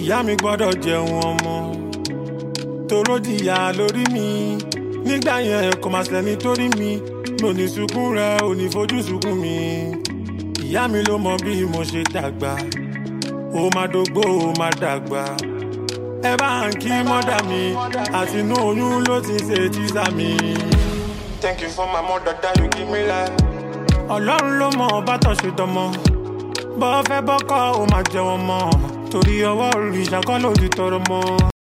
ìyá mi gbọ́dọ̀ jẹun ọmọ toró dìyà lórí mi nígbà yẹn kò máa ṣẹlẹ̀ nítorí mi mi ò ní sunkún rẹ ò ní fojú sunkún mi ìyá mi ló mọ bí mo ṣe dàgbà ó máa dógbó ó máa dàgbà ẹ bá ń kí mọ́dà mi àti inú oyún ló ti ṣe tíṣà mi. thank you for my mother that you give me life. ọlọ́run ló mọ ọba tó ṣe dánmọ bọ́ fẹ́ bọ́kọ́ ó máa jẹun mọ́ torí ọwọ́ òrìṣà kọ́ ló ti tọrọ mọ́.